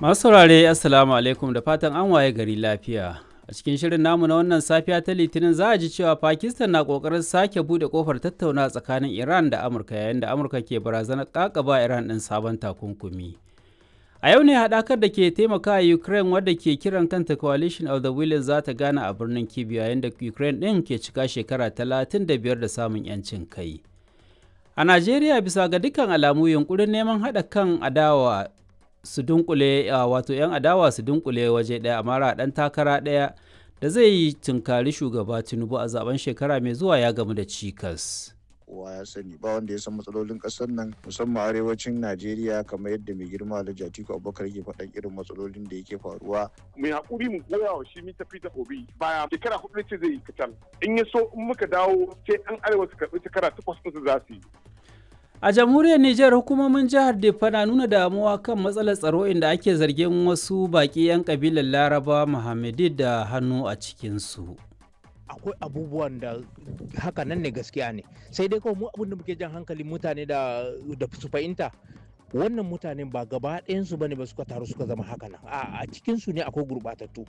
Masu saurare Assalamu alaikum da fatan an waye gari lafiya. A cikin shirin namu na wannan safiya ta Litinin za a ji cewa Pakistan na kokarin sake bude kofar tattauna tsakanin Iran da Amurka yayin da Amurka ke barazanar kakaba Iran ɗin sabon takunkumi. A yau ne haɗakar da ke taimaka Ukraine wadda ke kiran kanta Coalition of the Willing za ta gana a birnin Kyiv yayin da Ukraine ɗin ke cika shekara 35 da samun 'yancin kai. A Najeriya bisa ga dukkan alamu yunkurin neman haɗa kan adawa su dunkule wato 'yan adawa su dunkule waje ɗaya a mara ɗan takara ɗaya da zai yi tunkari shugaba tinubu a zaben shekara mai zuwa ya gamu da cikas kowa ya sani ba wanda ya san matsalolin ƙasar nan musamman arewacin najeriya kamar yadda mai girma alhaji atiku abubakar ke faɗan irin matsalolin da yake faruwa mai haƙuri mu goya wa shi mita fita obi baya shekara hudu ce zai yi kacal in ya so in muka dawo sai an arewa su karɓi shekara takwas ɗinsu za su yi A jamhuriyar Nijar hukumomin jihar Diffa na nuna damuwa kan matsalar tsaro inda ake zargin wasu baƙi 'yan kabilar Laraba Muhammadi da hannu a cikinsu. akwai abubuwan da haka nan ne gaskiya ne sai dai kawai mu abin da muke jan hankalin mutane da da su fahimta wannan mutanen ba gaba ɗayansu bane ba suka taru suka zama haka nan a cikinsu ne akwai gurɓatattu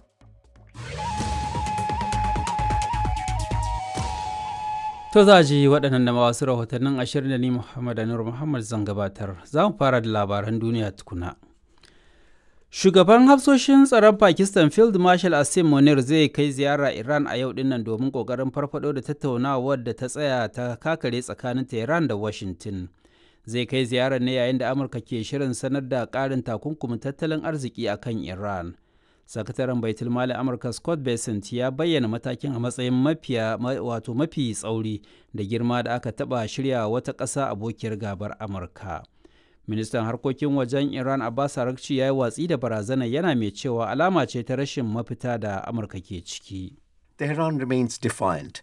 To za ji waɗannan da wasu rahotannin ashirin da ni Muhammad Anur Muhammad zan gabatar. Za mu fara da labaran duniya tukuna. Shugaban hafsoshin tsaron Pakistan Field Marshal Asim Munir zai kai ziyara Iran a yau dinnan domin ƙoƙarin farfado da tattaunawar da ta tsaya ta kakare tsakanin Tehran da Washington. Zai kai ziyarar ne yayin da Amurka ke shirin sanar da ƙarin takunkumin tattalin arziki a kan Iran. sakataren baitul mali amurka scott bessent ya bayyana matakin a matsayin mafiya wato mafi tsauri da girma da aka taba shirya wata ƙasa abokiyar gabar amurka ministan harkokin wajen iran abbas arakci ya yi watsi da barazana yana mai cewa alama ce ta rashin mafita da amurka ke ciki Tehran remains defiant